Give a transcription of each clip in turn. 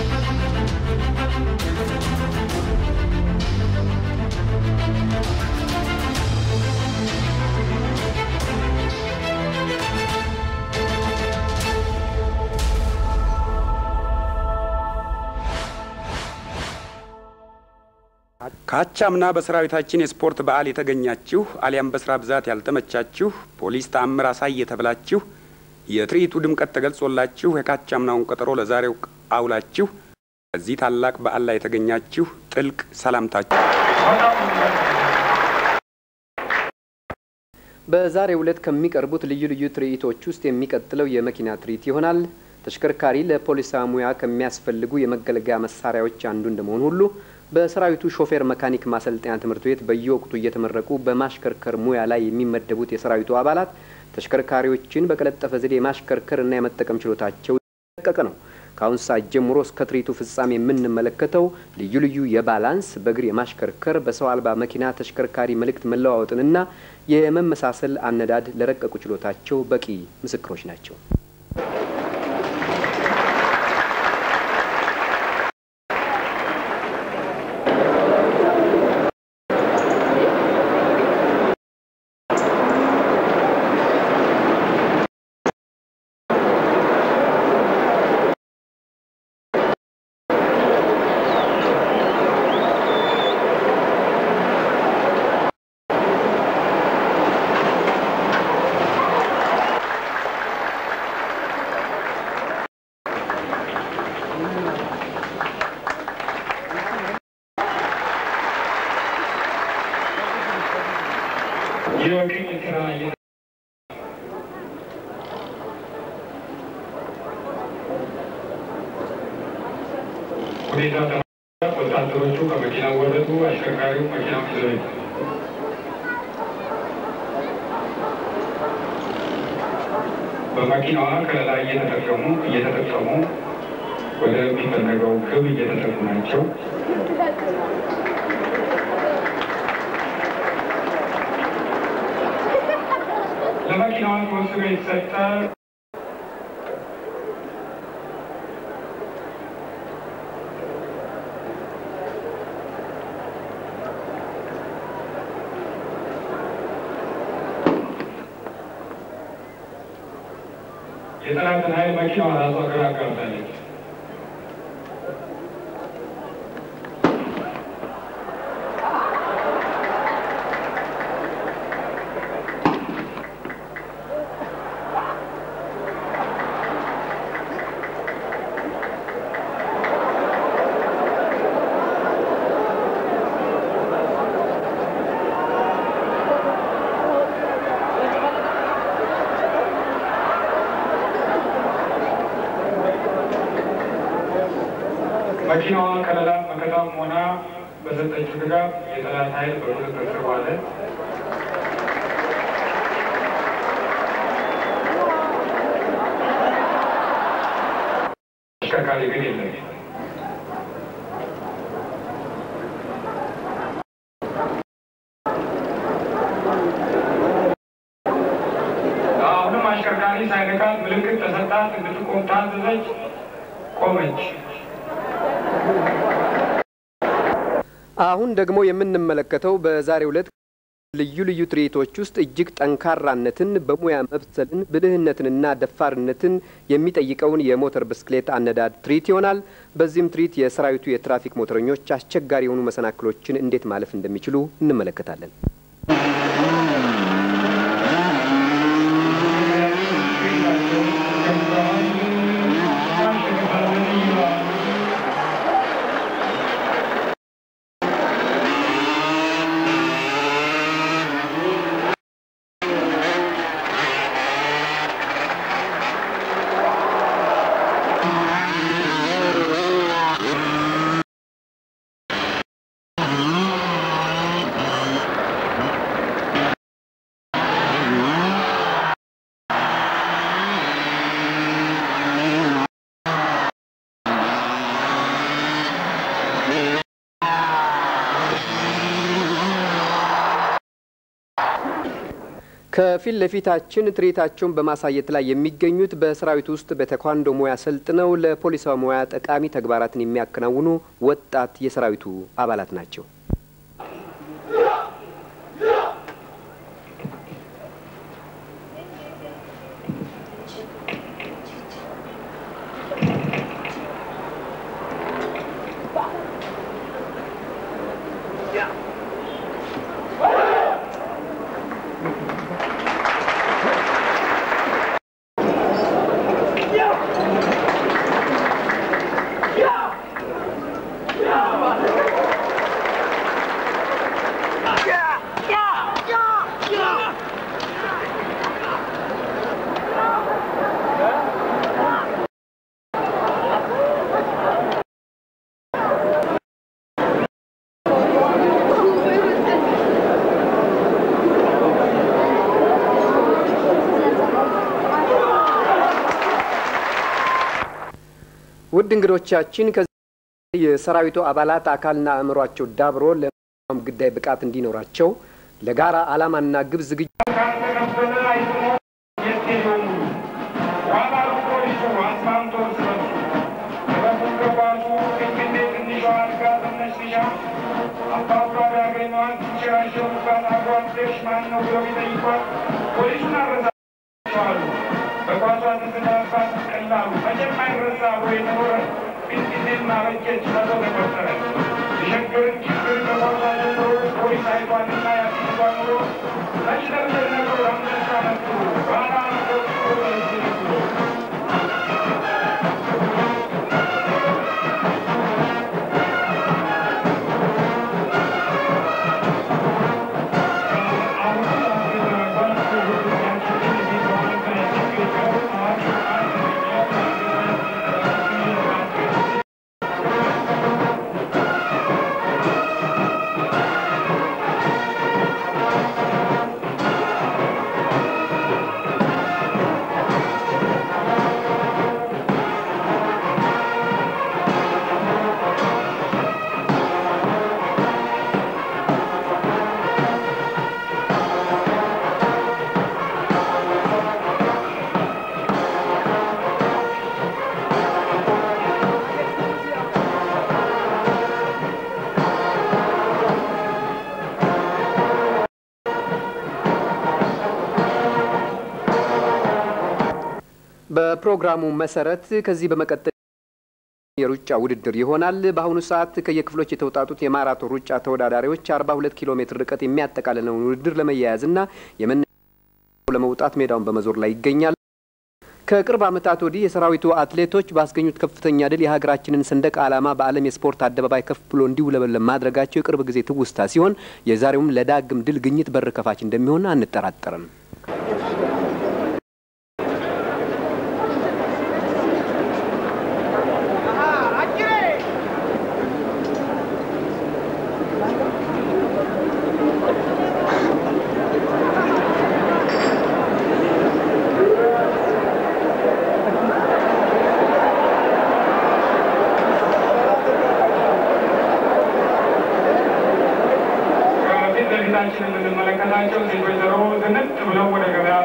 ካቻምና በሰራዊታችን የስፖርት በዓል የተገኛችሁ አሊያም በስራ ብዛት ያልተመቻችሁ ፖሊስ ተአምር አሳይ የተብላችሁ የትርኢቱ ድምቀት ተገልጾላችሁ የካቻምናውን ቀጠሮ ለዛሬው አውላችሁ በዚህ ታላቅ በዓል ላይ የተገኛችሁ ጥልቅ ሰላምታችሁ። በዛሬው ዕለት ከሚቀርቡት ልዩ ልዩ ትርኢቶች ውስጥ የሚቀጥለው የመኪና ትርኢት ይሆናል። ተሽከርካሪ ለፖሊስ ሙያ ከሚያስፈልጉ የመገልገያ መሳሪያዎች አንዱ እንደመሆኑ ሁሉ በሰራዊቱ ሾፌር መካኒክ ማሰልጠኛ ትምህርት ቤት በየወቅቱ እየተመረቁ በማሽከርከር ሙያ ላይ የሚመደቡት የሰራዊቱ አባላት ተሽከርካሪዎችን በቀለጠፈ ዘዴ የማሽከርከር እና የመጠቀም ችሎታቸው የተጠቀቀ ነው። ከአሁን ሰዓት ጀምሮ እስከ ትርኢቱ ፍጻሜ የምንመለከተው ልዩ ልዩ የባላንስ፣ በእግር የማሽከርከር፣ በሰው አልባ መኪና ተሽከርካሪ መልእክት መለዋወጥንና የመመሳሰል አነዳድ ለረቀቁ ችሎታቸው በቂ ምስክሮች ናቸው። ሁኔታ ወታደሮቹ ከመኪና ወረዱ። አሽከርካሪው መኪና ይዘው ሄዱ። በመኪናዋ ከለላ እየተጠቀሙ እየተጠቀሙ ወደሚፈለገው ግብ እየተጠቁ ናቸው። ለመኪናዋ ተወስኖ የተሰጠ የጠላትን ኃይል መኪናዋ ራሷ ግራ አጋብታለች። መኪናዋ ከለላ መከታም ሆና በሰጠችው ድጋፍ የጠላት ኃይል በቁጥጥር ስር ዋለ። ተሽከርካሪ ግን የለም። አሁንም አሽከርካሪ ሳይነካት ምልክት ተሰጣት። እንድትቆም ታዘዘች። ቆመች። አሁን ደግሞ የምንመለከተው በዛሬው ዕለት ልዩ ልዩ ትርኢቶች ውስጥ እጅግ ጠንካራነትን፣ በሙያ መብሰልን፣ ብልህነትንና ደፋርነትን የሚጠይቀውን የሞተር ብስክሌት አነዳድ ትርኢት ይሆናል። በዚህም ትርኢት የሰራዊቱ የትራፊክ ሞተረኞች አስቸጋሪ የሆኑ መሰናክሎችን እንዴት ማለፍ እንደሚችሉ እንመለከታለን። ከፊት ለፊታችን ትርኢታቸውን በማሳየት ላይ የሚገኙት በሰራዊት ውስጥ በቴኳንዶ ሙያ ሰልጥነው ለፖሊሳዊ ሙያ ጠቃሚ ተግባራትን የሚያከናውኑ ወጣት የሰራዊቱ አባላት ናቸው። ውድ እንግዶቻችን ከዚህ የሰራዊቱ አባላት አካልና አእምሯቸው ዳብሮ ለማንኛውም ጉዳይ ብቃት እንዲኖራቸው ለጋራ ዓላማና ግብ ዝግጁ ካልተቀበለ አይስሞ የስቴዲየሙ ኋላ ፖሊሱ አስማምቶ እርስ በርሱ ጥበቡን ገባሱ እንግዴ ትንሿ አልጋ ትነሽሻ አባቷ ያገኘዋል ሲሸራሸሩባት አጓደሽ ማን ነው ብለው ቢጠይቋት ፖሊሱን አረሳቸዋሉ። በኳሷ ስትነባት ቀላሉ መቼም አይረሳ ብሎ የተኖረ ፊትጊዜና በጀት ሰቶ ተቆጠረ። የሸገርን ችግር በኳሷ ጀምሮ ፖሊስ አይቷልና ያስይዟ ኑሮ መሽለርደር ነግሮ አንበሳ መጡ ባላ ነበር ብሎ በፕሮግራሙ መሰረት ከዚህ በመቀጠል የሩጫ ውድድር ይሆናል። በአሁኑ ሰዓት ከየክፍሎች የተውጣጡት የማራቶን ሩጫ ተወዳዳሪዎች 42 ኪሎ ሜትር ርቀት የሚያጠቃልለውን ውድድር ለመያያዝና የመነ ለመውጣት ሜዳውን በመዞር ላይ ይገኛል። ከቅርብ ዓመታት ወዲህ የሰራዊቱ አትሌቶች ባስገኙት ከፍተኛ ድል የሀገራችንን ሰንደቅ ዓላማ በዓለም የስፖርት አደባባይ ከፍ ብሎ እንዲውለበለብ ማድረጋቸው የቅርብ ጊዜ ትውስታ ሲሆን የዛሬውም ለዳግም ድል ግኝት በር ከፋች እንደሚሆን አንጠራጠርም። ከፊት ለፊታችን የምንመለከታቸው ሴት ወይዘሮ ዝንጥ ብለው ወደ ገበያ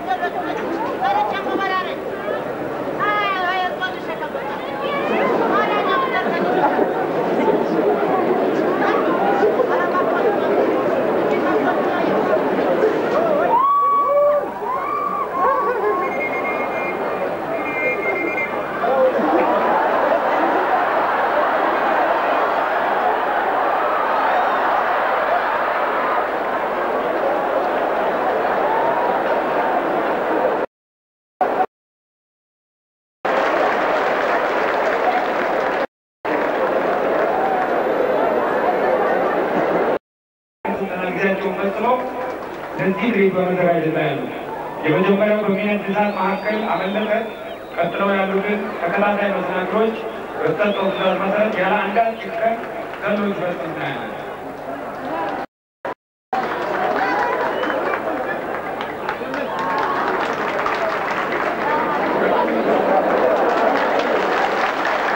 ስልጠና ጊዜያቸውን ፈጽመው ለዚህ ትርኢት በመዘጋጀት ላይ ያሉ የመጀመሪያው በሚነት እሳት መካከል አመለጠ። ቀጥለው ያሉትን ተከታታይ መሰናክሎች በተሰጠው ትዕዛዝ መሰረት ያለ አንዳች ጭንቀት ዘሎ ሲፈጽም እናያለን።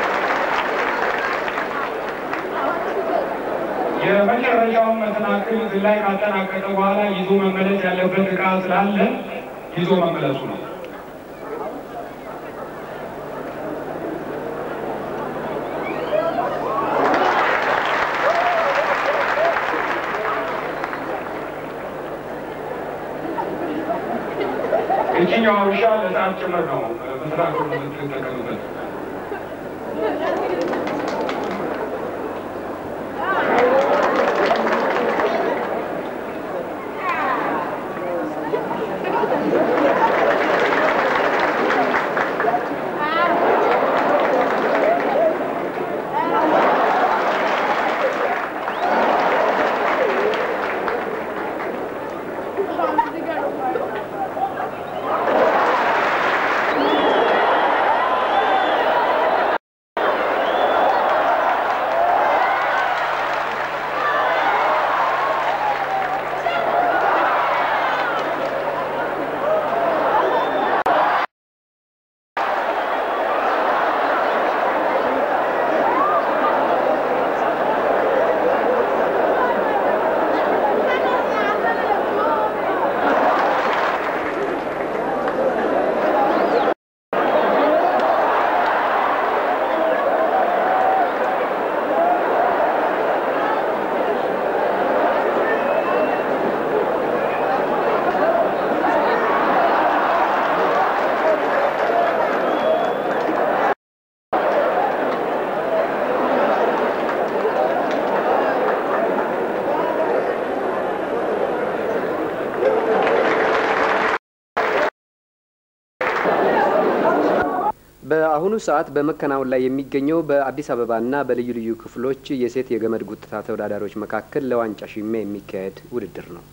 የመጨረሻውን መሰናክል ክፍል ላይ ካጠናቀቀ በኋላ ይዞ መመለስ ያለበት ዕቃ ስላለ ይዞ መመለሱ ነው። የትኛው ውሻ ለሰዓት ጭምር ነው በስርዓቱ የምትጠቀምበት። በአሁኑ ሰዓት በመከናወን ላይ የሚገኘው በአዲስ አበባና በልዩ ልዩ ክፍሎች የሴት የገመድ ጉትታ ተወዳዳሪዎች መካከል ለዋንጫ ሽሚያ የሚካሄድ ውድድር ነው።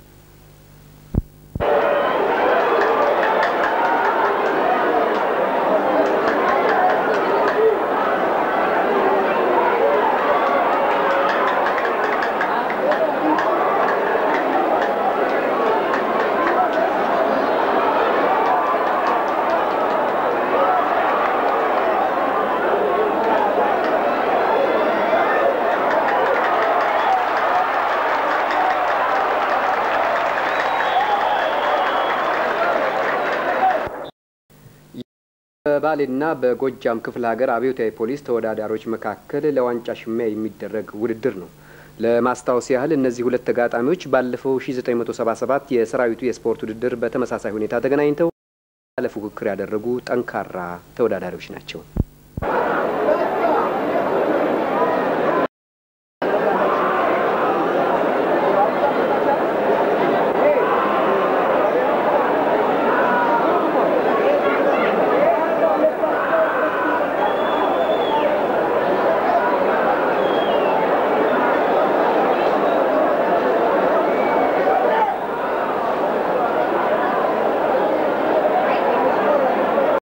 በባሌና በጎጃም ክፍለ ሀገር አብዮታዊ ፖሊስ ተወዳዳሪዎች መካከል ለዋንጫ ሽሚያ የሚደረግ ውድድር ነው። ለማስታወስ ያህል እነዚህ ሁለት ተጋጣሚዎች ባለፈው 1977 የሰራዊቱ የስፖርት ውድድር በተመሳሳይ ሁኔታ ተገናኝተው ያለ ፉክክር ያደረጉ ጠንካራ ተወዳዳሪዎች ናቸው።